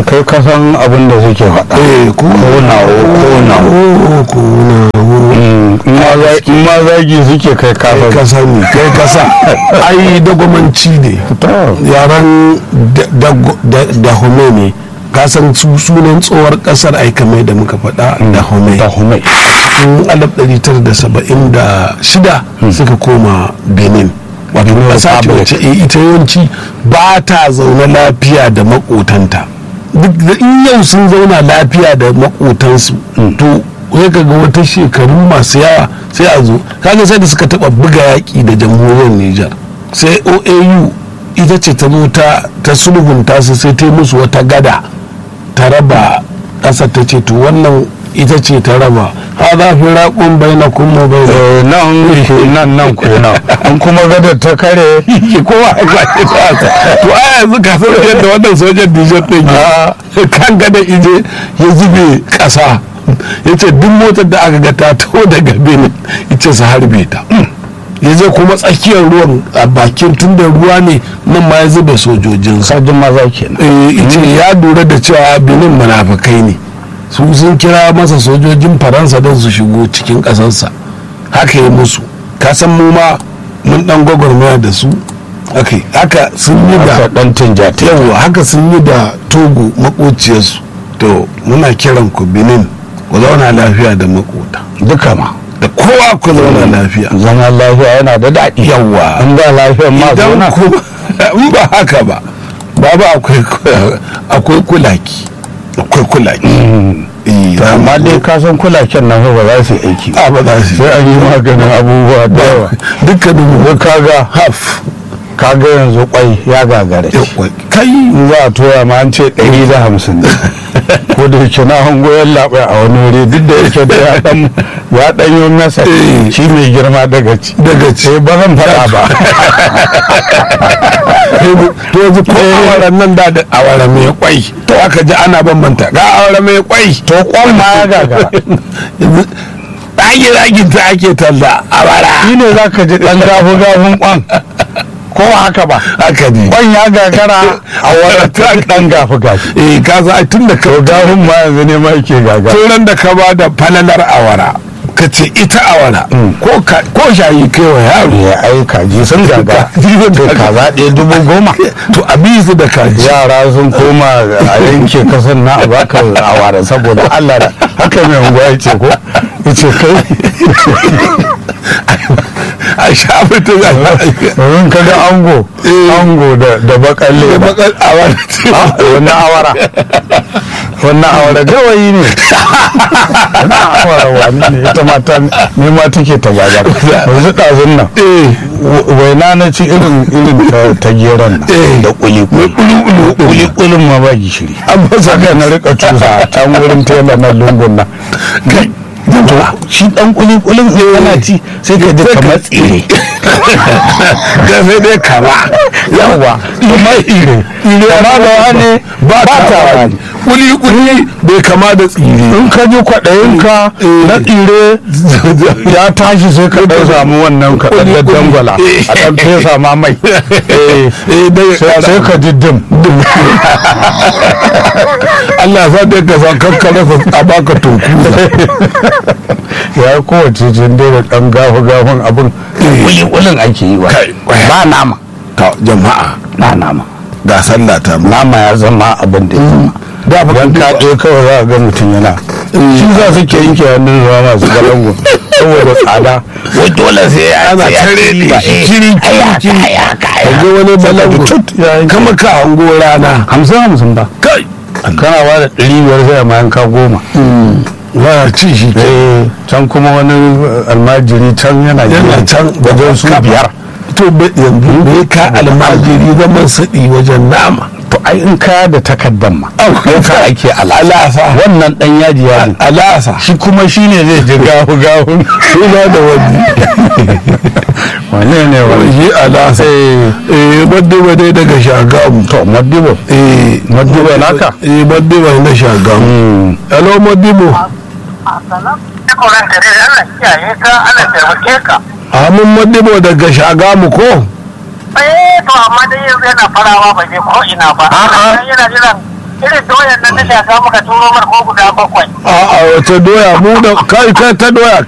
to kai ka san abin da suke faɗa eh ku Konawo, konawo. konawo in ma za- in ma zagi suke kai kai ka kafa sani kai ka sa ai dagwamanci ne yaran da home ne ka san su sunan tsohuwar kasar ai kamar da muka faɗa da home da humai tun 1976 suka koma benin wato Benin ƙasa ce Republic. wacce eh, ita yawanci ba ta zaune lafiya da makotanta duk da in yau sun zauna lafiya da makotansu to sai ka ga wata shekaru masu yawa sai a zo kaga sai da suka taba buga yaƙi da jamhuriyar Nijar sai OAU ita ce ta zo ta ta sulhunta su sai ta yi musu wata gada ta raba ƙasar ta ce to wannan ita ce ta raba ha za fi raƙon bai na kuma bai da Eh, nan ku nan nan ku nan in kuma gadar ta kare ke kowa a kwace ta to a yanzu ka san yadda wannan sojan Nijar ɗin ya kan gada ije ya zube ƙasa ya ce duk motar da aka ga ta taho daga Benin ita su harbe ta ya je kuma tsakiyar ruwan a bakin tun da ruwa ne nan ma ya zube sojojinsa sajin maza kenan eh, ice ya lura da cewa benin munafukai ne su sun kira masa sojojin faransa don su shigo cikin ƙasarsa haka yi musu kasan mu ma mun dan gwagwarmaya da su haka haka sun yi aka da dan tinjata yawa haka sun yi da togo makociyarsu to muna kiran ku benin ku zauna lafiya da makota duka ma da kowa ku zauna lafiya zama lafiya yana da daɗi yawa in ba lafiyan ma idan zauna kuma in ba haka ba babu akwai akwai kulaki akwai kulaki Eh, To, amma dai ka san kulaken nan fa ba za su yi aiki ba. a ba za su sai an yi maganin abubuwa da yawa dukkanin mu kaga haf kaga yanzu kwai ya gagara yawa kai in za a tora ma an ce ɗari da hamsin ne ko da yake na hango yan labai a wani wuri duk da yake da ya dan ya dan yi masa Eh. shi mai girma daga ci daga ci sai ba zan faɗa ba to yanzu ko awaran nan da da awara mai kwai to aka ji ana bambanta ga awara mai kwai to kwan ma ya gagara yanzu ɗage ɗagin ta ake talla awara shi ne za ka ji ɗan gafu gafun kwan ko ba haka ba haka ne kwan ya gagara a wani ɗan gafu gafu eh ka za tun da ka to gafun ma yanzu ne ma yake gagara turan da ka ba da falalar awara ka ce ita awara ko ka- ko shayi kai wa yaro ya ai kaji sun gagara to kaza ɗaya dubu goma to a bi su da kaji yara sun koma a yanke kasan na a baka awara saboda Allah da haka mai unguwa ya ce ko ya ce kai a shafi ta za wurin kaga ango ango da da bakalle a bakar awara ce wannan awara wannan awara gawayi ne wannan awara wani ne ita mata ne ma take ta gaga yanzu ɗazun nan eh waina na ci irin irin ta- ta geron nan Eh. da kuli kuli kuli kulin ma ba gishiri an fasa haka na rika cusa a can wurin tela na lungun nan kai to shi dan kuli kulin in kana ci sai ka ji kamar tsire ga sai dai kama yawa kamar tsire kama da wani ba ta wani kuli kuli bai kama da tsire in ka ji kwaɗayinka na tsire ya tashi sai ka ɗan samu wannan ka ɗan daddangwala a ɗan fesa ma mai Eh, eh dai sai sai ka ji dim Allah sa dai ka san kankare a baka toku ya kowace jin dai da ɗan gafu gafun abin kuli-kulin ake yi wa Kai, kwaya. ba nama ta jama'a ba nama ga sallah ta mu nama ya zama abin da ya zama da fa don ka ɗaya kawai za a ga mutum yana shi za su ke yanke hannun ruwa masu galangu saboda tsada wai dole sai ya ana sai ya tare ci ne ba, eh, kiri ai haka, kiri ai haka, ai ga haka. wani balangu Tut, ya yanke. kama ka hango rana hamsin hamsin ba kai kana ba da ɗari biyar sai a mayanka goma ba ci shi ke Eh, can kuma wani almajiri can yana yana gina can wajen su kafa. biyar to be- yanzu me ka almajiri zaman saɗi wajen nama to ai in kaya da takaddan ma Au, ka ake alasa alasa wannan dan yaji yaji alasa shi kuma shine zai ji gahu gahu suna da wani wane ne wani shi alasa eh badde badde daga shagamu to madibo eh madibo naka eh badde badde na shagamu hello madibo Koran ka dai Allah kiyaye ka Allah taimake ka. amin madibo daga shagamu ko Eh to amma dai yanzu yana farawa ba je ko ina ba. A'a. Yana jiran irin doyan nan na shaka muka turo mar ko guda bakwai a a wace doya mu da kai kai ta doya